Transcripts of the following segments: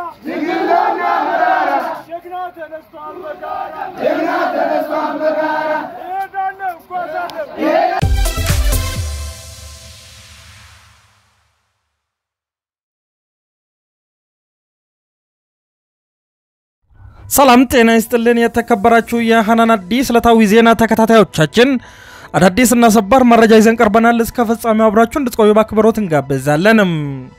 ድንግልና መራራ ጀግና ተነስቷል በጋራ ጀግና ተነስቷል በጋራ እሄዳለሁ እጓዛለሁ ሰላም ጤና ይስጥልን። የተከበራችሁ የሐናን አዲስ ዕለታዊ ዜና ተከታታዮቻችን አዳዲስ እና ሰባር መረጃ ይዘን ቀርበናል። እስከ ፍጻሜው አብራችሁ እንድትቆዩ በአክብሮት እንጋብዛለንም።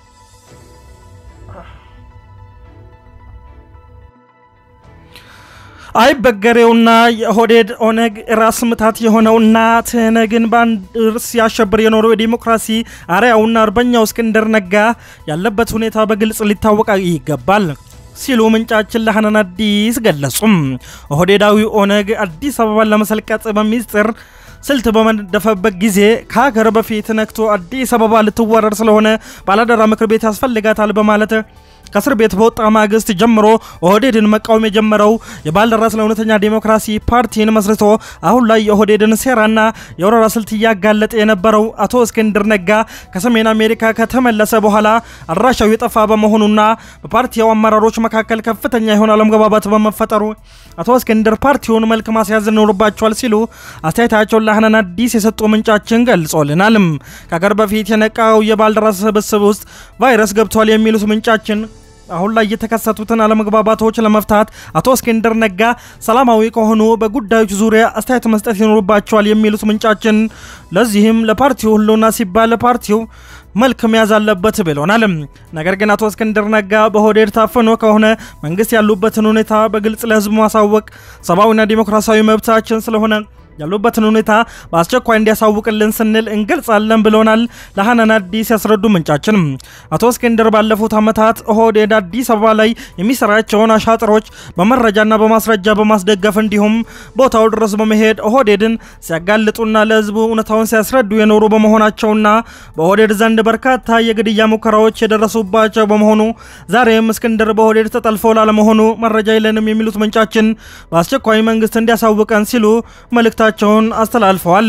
አይበገሬውና የኦህዴድ ኦነግ ራስ ምታት የሆነውና ትህነግን በአንድ እርስ ሲያሸብር የኖረው የዲሞክራሲ አርያውና አርበኛው እስክንድር ነጋ ያለበት ሁኔታ በግልጽ ሊታወቅ ይገባል ሲሉ ምንጫችን ለሐናን አዲስ ገለጹም። ኦህዴዳዊ ኦነግ አዲስ አበባን ለመሰልቀጥ በሚስጥር ስልት በመደፈበት ጊዜ ከሀገር በፊት ነክቶ አዲስ አበባ ልትወረር ስለሆነ ባላደራ ምክር ቤት ያስፈልጋታል በማለት ከእስር ቤት በወጣ ማግስት ጀምሮ ኦህዴድን መቃወም የጀመረው የባልደራስ ለእውነተኛ ዴሞክራሲ ፓርቲን መስርቶ አሁን ላይ የኦህዴድን ሴራና የወረራ ስልት እያጋለጠ የነበረው አቶ እስክንድር ነጋ ከሰሜን አሜሪካ ከተመለሰ በኋላ አድራሻው የጠፋ በመሆኑና በፓርቲው አመራሮች መካከል ከፍተኛ የሆነ አለመግባባት በመፈጠሩ አቶ እስክንድር ፓርቲውን መልክ ማስያዝ ይኖርባቸዋል ሲሉ አስተያየታቸውን ለሐናን አዲስ የሰጡ ምንጫችን ገልጾልናልም። ከሀገር በፊት የነቃው የባልደራስ ስብስብ ውስጥ ቫይረስ ገብቷል የሚሉት ምንጫችን አሁን ላይ የተከሰቱትን አለመግባባቶች ለመፍታት አቶ እስክንድር ነጋ ሰላማዊ ከሆኑ በጉዳዮች ዙሪያ አስተያየት መስጠት ይኖርባቸዋል የሚሉት ምንጫችን፣ ለዚህም ለፓርቲው ህልውና ሲባል ፓርቲው መልክ መያዝ አለበት ብሎናል። ነገር ግን አቶ እስክንድር ነጋ በኦህዴድ ታፍኖ ከሆነ መንግስት ያሉበትን ሁኔታ በግልጽ ለህዝቡ ማሳወቅ ሰብአዊና ዲሞክራሲያዊ መብታችን ስለሆነ ያሉበትን ሁኔታ በአስቸኳይ እንዲያሳውቅልን ስንል እንገልጻለን ብለውናል። ለሐናን አዲስ ያስረዱ ምንጫችን አቶ እስክንድር ባለፉት ዓመታት ኦህዴድ አዲስ አበባ ላይ የሚሰራቸውን አሻጥሮች በመረጃና በማስረጃ በማስደገፍ እንዲሁም ቦታው ድረስ በመሄድ ኦህዴድን ሲያጋልጡና ለህዝቡ እውነታውን ሲያስረዱ የኖሩ በመሆናቸውና በኦህዴድ ዘንድ በርካታ የግድያ ሙከራዎች የደረሱባቸው በመሆኑ ዛሬም እስክንድር በኦህዴድ ተጠልፎ ላለመሆኑ መረጃ የለንም የሚሉት ምንጫችን በአስቸኳይ መንግስት እንዲያሳውቀን ሲሉ መልእክታ ቸውን አስተላልፈዋል።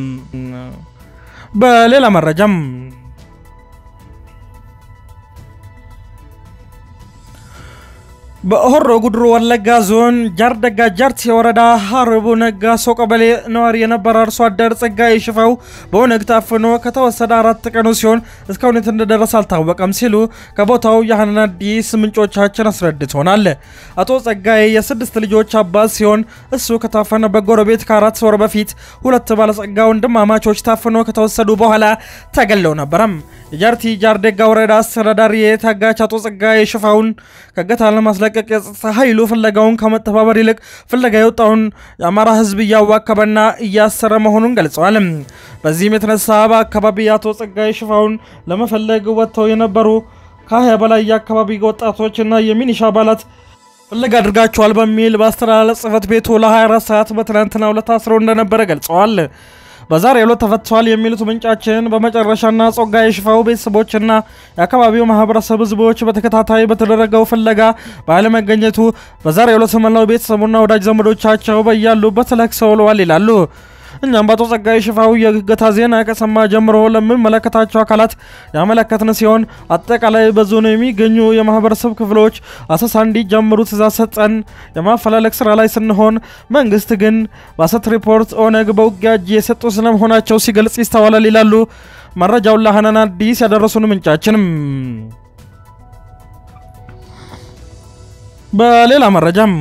በሌላ መረጃም በሆሮ ጉድሩ ወለጋ ዞን ጃርደጋ ጃርቴ ወረዳ ሀርቡ ነጋሶ ቀበሌ ነዋሪ የነበረ አርሶ አደር ጸጋዬ ሽፈው በኦነግ ታፍኖ ከተወሰደ አራት ቀኑ ሲሆን እስካሁን የት እንደደረሰ አልታወቀም ሲሉ ከቦታው የሐናን አዲስ ምንጮቻችን አስረድቶናል። አቶ ጸጋዬ የስድስት ልጆች አባት ሲሆን እሱ ከታፈነ በጎረቤት ከአራት ወር በፊት ሁለት ባለጸጋ ወንድማማቾች ታፍኖ ከተወሰዱ በኋላ ተገለው ነበረም። የጃርቲ ጃርደጋ ወረዳ አስተዳዳሪ የታጋች አቶ ጸጋዬ ሽፋውን ከገታ ለማስለቀቅ የጸጥታ ኃይሉ ፍለጋውን ከመተባበር ይልቅ ፍለጋ የወጣውን የአማራ ሕዝብ እያዋከበና እያሰረ መሆኑን ገልጸዋል። በዚህም የተነሳ በአካባቢ የአቶ ጸጋዬ ሽፋውን ለመፈለግ ወጥተው የነበሩ ከሀያ በላይ የአካባቢ ወጣቶችና የሚኒሻ አባላት ፍለጋ አድርጋቸዋል በሚል በአስተዳደር ጽሕፈት ቤቱ ለ24 ሰዓት በትናንትናው ዕለት ታስረው እንደነበረ ገልጸዋል። በዛሬ ዕለት ተፈቷል የሚሉት ምንጫችን በመጨረሻና ጸጋዬ ሽፈው ቤተሰቦችና የአካባቢው ማህበረሰብ ህዝቦች በተከታታይ በተደረገው ፍለጋ ባለመገኘቱ በዛሬ ዕለት መላው ቤተሰቡና ወዳጅ ዘመዶቻቸው በያሉበት ለቅሰው ውለዋል ይላሉ። እኛም በአቶ ጸጋዬ ሽፋው የእገታ ዜና ከሰማ ጀምሮ ለሚመለከታቸው አካላት ያመለከትን ሲሆን አጠቃላይ በዞኑ የሚገኙ የማህበረሰብ ክፍሎች አሰሳ እንዲጀምሩ ትእዛዝ ሰጠን የማፈላለግ ስራ ላይ ስንሆን፣ መንግስት ግን በአሰት ሪፖርት ኦነግ በውጊያ እጅ የሰጡ ስለመሆናቸው ሲገልጽ ይስተዋላል ይላሉ። መረጃውን ለሐናን አዲስ ያደረሱን ምንጫችንም በሌላ መረጃም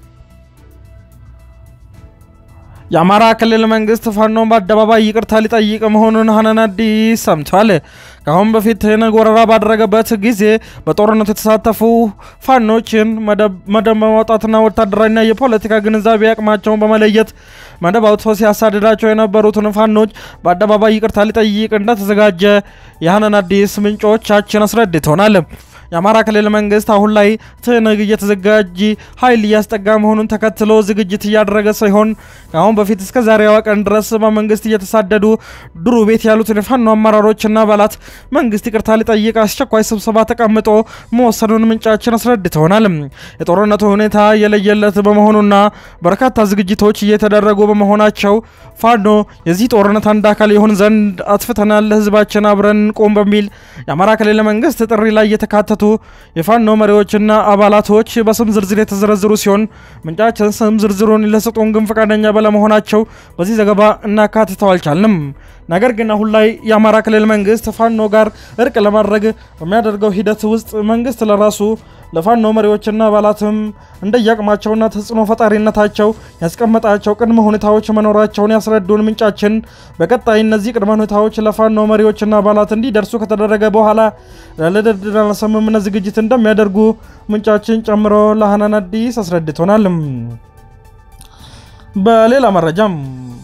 የአማራ ክልል መንግስት ፋኖን በአደባባይ ይቅርታ ሊጠይቅ መሆኑን ሐናን አዲስ ሰምቷል። ከአሁን በፊት ትህነግ ወረራ ባደረገበት ጊዜ በጦርነቱ የተሳተፉ ፋኖችን መደብ በማውጣትና ወታደራዊና የፖለቲካ ግንዛቤ አቅማቸውን በመለየት መደብ አውጥቶ ሲያሳድዳቸው የነበሩትን ፋኖች በአደባባይ ይቅርታ ሊጠይቅ እንደተዘጋጀ የሐናን አዲስ ምንጮቻችን አስረድተውናል። የአማራ ክልል መንግስት አሁን ላይ ትህነግ እየተዘጋጀ ኃይል እያስጠጋ መሆኑን ተከትሎ ዝግጅት እያደረገ ሲሆን ከአሁን በፊት እስከ ዛሬዋ ቀን ድረስ በመንግስት እየተሳደዱ ድሩ ቤት ያሉትን የፋኖ አመራሮችና አባላት መንግስት ይቅርታ ሊጠይቅ አስቸኳይ ስብሰባ ተቀምጦ መወሰኑን ምንጫችን አስረድተውናል። የጦርነቱ ሁኔታ የለየለት በመሆኑና በርካታ ዝግጅቶች እየተደረጉ በመሆናቸው ፋኖ የዚህ ጦርነት አንድ አካል ይሆን ዘንድ አጥፍተናል፣ ህዝባችን አብረን ቆም በሚል የአማራ ክልል መንግስት ጥሪ ላይ የተካተቱ የተካተቱ የፋኖ መሪዎችና አባላቶች በስም ዝርዝር የተዘረዘሩ ሲሆን ምንጫችን ስም ዝርዝሩን ሊሰጡን ግን ፈቃደኛ ባለመሆናቸው በዚህ ዘገባ እናካትተው አልቻልንም። ነገር ግን አሁን ላይ የአማራ ክልል መንግስት ፋኖ ጋር እርቅ ለማድረግ በሚያደርገው ሂደት ውስጥ መንግስት ለራሱ ለፋኖ መሪዎችና አባላትም እንደየአቅማቸውና ተጽዕኖ ፈጣሪነታቸው ያስቀመጣቸው ቅድመ ሁኔታዎች መኖራቸውን ያስረዱን ምንጫችን በቀጣይ እነዚህ ቅድመ ሁኔታዎች ለፋኖ መሪዎችና አባላት እንዲደርሱ ከተደረገ በኋላ ለድርድርና ስምምነት ዝግጅት እንደሚያደርጉ ምንጫችን ጨምሮ ለሀናን አዲስ አስረድቶናል። በሌላ መረጃም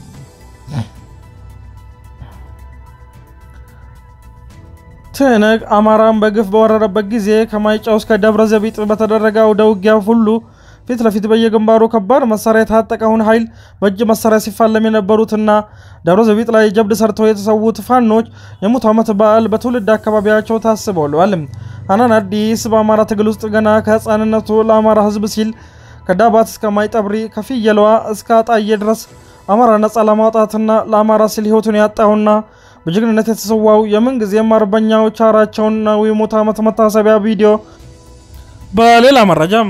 ትህነግ አማራን በግፍ በወረረበት ጊዜ ከማይጫው እስከ ደብረ ዘቢጥ በተደረገ አውደ ውጊያ ሁሉ ፊት ለፊት በየግንባሩ ከባድ መሳሪያ የታጠቀውን ኃይል በእጅ መሳሪያ ሲፋለም የነበሩትና ደብረ ዘቢጥ ላይ ጀብድ ሰርተው የተሰዉት ፋኖች የሙት ዓመት በዓል በትውልድ አካባቢያቸው ታስበውለዋል። ሀናን አዲስ በአማራ ትግል ውስጥ ገና ከህፃንነቱ ለአማራ ህዝብ ሲል ከዳባት እስከ ማይጠብሪ ከፍየለዋ እስከ አጣዬ ድረስ አማራ ነጻ ለማውጣትና ለአማራ ሲል ህይወቱን ያጣውና በጀግንነት የተሰዋው የምንጊዜም አርበኛው ቻራቸውና የሙት ዓመት መታሰቢያ ቪዲዮ። በሌላ መረጃም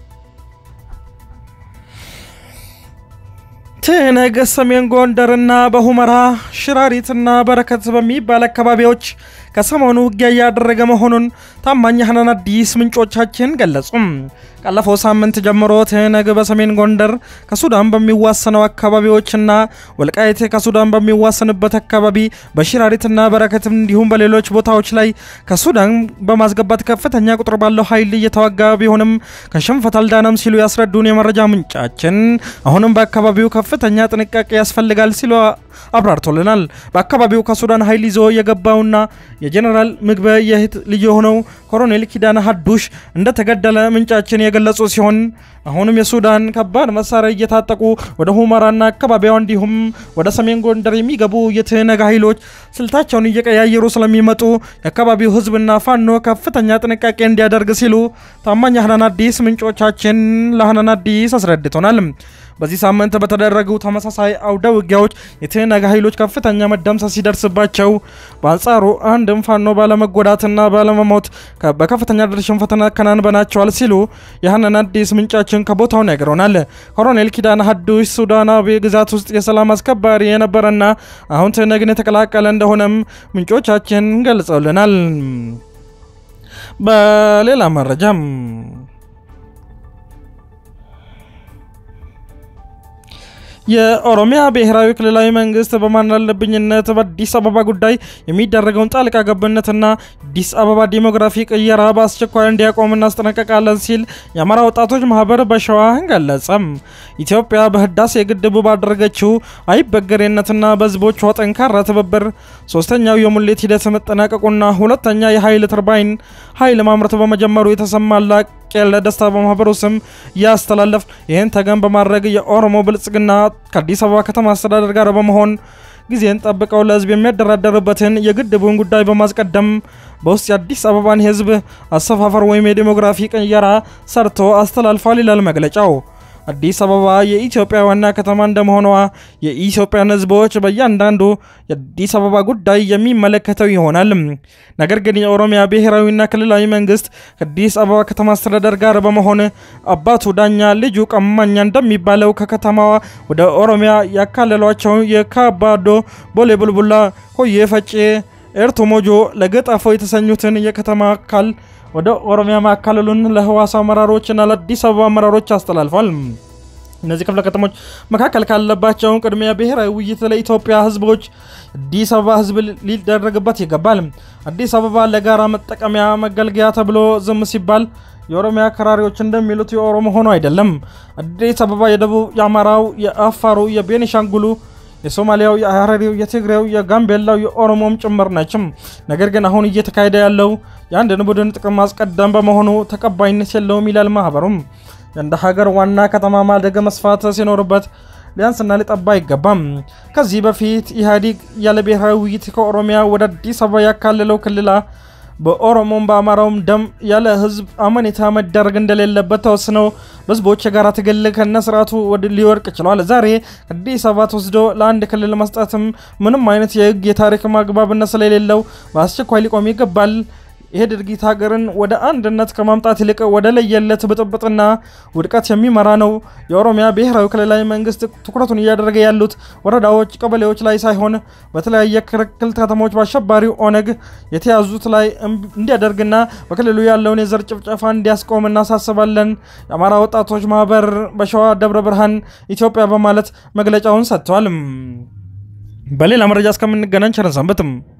ትህነግ ሰሜን ጎንደርና በሁመራ ሽራሪትና በረከት በሚባል አካባቢዎች ከሰሞኑ ውጊያ እያደረገ መሆኑን ታማኝ ሀናን አዲስ ምንጮቻችን ገለጹም። ካለፈው ሳምንት ጀምሮ ትህነግ በሰሜን ጎንደር ከሱዳን በሚዋሰነው አካባቢዎችና ወልቃይት ከሱዳን በሚዋሰንበት አካባቢ በሽራሪትና በረከት እንዲሁም በሌሎች ቦታዎች ላይ ከሱዳን በማስገባት ከፍተኛ ቁጥር ባለው ኃይል እየተዋጋ ቢሆንም ከሽንፈት አልዳነም ሲሉ ያስረዱን የመረጃ ምንጫችን አሁንም በአካባቢው ከፍተኛ ጥንቃቄ ያስፈልጋል ሲሉ አብራርቶልናል። በአካባቢው ከሱዳን ኃይል ይዞ የገባውና የጀኔራል ምግበ የእህት ልጅ የሆነው ኮሎኔል ኪዳነ ሀዱሽ እንደተገደለ ምንጫችን የገለጹ ሲሆን አሁንም የሱዳን ከባድ መሳሪያ እየታጠቁ ወደ ሁመራና አካባቢዋ እንዲሁም ወደ ሰሜን ጎንደር የሚገቡ የትህነግ ኃይሎች ስልታቸውን እየቀያየሩ ስለሚመጡ የአካባቢው ሕዝብና ፋኖ ከፍተኛ ጥንቃቄ እንዲያደርግ ሲሉ ታማኝ ሀናን አዲስ ምንጮቻችን ለሀናን አዲስ አስረድቶናል። በዚህ ሳምንት በተደረጉ ተመሳሳይ አውደ ውጊያዎች የትህነግ ኃይሎች ከፍተኛ መደምሰስ ሲደርስባቸው፣ በአንጻሩ አንድም ፋኖ ባለመጎዳትና ባለመሞት በከፍተኛ ደረጃ ሽንፈትን አከናንበናቸዋል ሲሉ የሀናን አዲስ ምንጫችን ከቦታው ነግረውናል። ኮሎኔል ኪዳነ ሀዱሽ ሱዳናዊ ግዛት ውስጥ የሰላም አስከባሪ የነበረና አሁን ትህነግን የተቀላቀለ እንደሆነም ምንጮቻችን ገልጸውልናል። በሌላ መረጃም የኦሮሚያ ብሔራዊ ክልላዊ መንግስት በማናለብኝነት በአዲስ አበባ ጉዳይ የሚደረገውን ጣልቃ ገብነትና አዲስ አበባ ዲሞግራፊ ቅየራ በአስቸኳይ እንዲያቆም እናስጠነቀቃለን ሲል የአማራ ወጣቶች ማህበር በሸዋ ገለጸም። ኢትዮጵያ በህዳሴ ግድቡ ባደረገችው አይበገሬነትና በህዝቦቿ ጠንካራ ትብብር ሶስተኛው የሙሌት ሂደት መጠናቀቁና ሁለተኛ የኃይል ተርባይን ኃይል ማምረት በመጀመሩ የተሰማ ላቅ ያለ ደስታ በማህበሩ ስም ያስተላለፍ ይህን ተገን በማድረግ የኦሮሞ ብልጽግና ከአዲስ አበባ ከተማ አስተዳደር ጋር በመሆን ጊዜን ጠብቀው ለህዝብ የሚያደራደርበትን የግድቡን ጉዳይ በማስቀደም በውስጥ የአዲስ አበባን የህዝብ አሰፋፈር ወይም የዴሞግራፊ ቅየራ ሰርቶ አስተላልፏል ይላል መግለጫው። አዲስ አበባ የኢትዮጵያ ዋና ከተማ እንደመሆኗ የኢትዮጵያን ህዝቦች በእያንዳንዱ የአዲስ አበባ ጉዳይ የሚመለከተው ይሆናል። ነገር ግን የኦሮሚያ ብሔራዊና ክልላዊ መንግስት ከአዲስ አበባ ከተማ አስተዳደር ጋር በመሆን አባቱ ዳኛ ልጁ ቀማኛ እንደሚባለው ከከተማዋ ወደ ኦሮሚያ ያካለሏቸው የካባዶ፣ ቦሌ ቡልቡላ፣ ሆዬ ፈጬ፣ ኤርቶ ሞጆ፣ ለገጣፎ የተሰኙትን የከተማ አካል ወደ ኦሮሚያ ማካለሉን ለህዋሳ አመራሮችና ለአዲስ አበባ አመራሮች አስተላልፏል። እነዚህ ክፍለ ከተሞች መካከል ካለባቸው ቅድሚያ ብሔራዊ ውይይት ለኢትዮጵያ ህዝቦች አዲስ አበባ ህዝብ ሊደረግበት ይገባል። አዲስ አበባ ለጋራ መጠቀሚያ መገልገያ ተብሎ ዝም ሲባል የኦሮሚያ አከራሪዎች እንደሚሉት የኦሮሞ ሆኖ አይደለም። አዲስ አበባ የደቡብ፣ የአማራው፣ የአፋሩ፣ የቤኒሻንጉሉ የሶማሊያው፣ የሀረሪው፣ የትግሬው፣ የጋምቤላው፣ የኦሮሞም ጭምር ናቸው። ነገር ግን አሁን እየተካሄደ ያለው የአንድን ቡድን ጥቅም ማስቀደም በመሆኑ ተቀባይነት የለውም ይላል ማህበሩም። እንደ ሀገር ዋና ከተማ ማደግ መስፋት ሲኖርበት ሊያንስና ሊጠባ አይገባም። ከዚህ በፊት ኢህአዴግ ያለ ብሔራዊ ውይይት ከኦሮሚያ ወደ አዲስ አበባ ያካለለው ክልላ በኦሮሞም በአማራውም ደም ያለ ህዝብ አመኔታ መደረግ እንደሌለበት ተወስነው በህዝቦች የጋራ ትግል ከነ ስርዓቱ ሊወድቅ ችሏል። ዛሬ አዲስ አበባ ተወስዶ ለአንድ ክልል መስጠትም ምንም አይነት የህግ የታሪክ ማግባብነት ስለሌለው በአስቸኳይ ሊቆም ይገባል ይሄ ድርጊት ሀገርን ወደ አንድነት ከማምጣት ይልቅ ወደ ለየለት ብጥብጥና ውድቀት የሚመራ ነው። የኦሮሚያ ብሔራዊ ክልላዊ መንግስት ትኩረቱን እያደረገ ያሉት ወረዳዎች፣ ቀበሌዎች ላይ ሳይሆን በተለያየ ክልል ከተሞች በአሸባሪው ኦነግ የተያዙት ላይ እንዲያደርግና በክልሉ ያለውን የዘር ጭፍጨፋ እንዲያስቆም እናሳስባለን። የአማራ ወጣቶች ማህበር በሸዋ ደብረ ብርሃን ኢትዮጵያ በማለት መግለጫውን ሰጥተዋል። በሌላ መረጃ እስከምንገናኝ ቸር ሰንብቱ።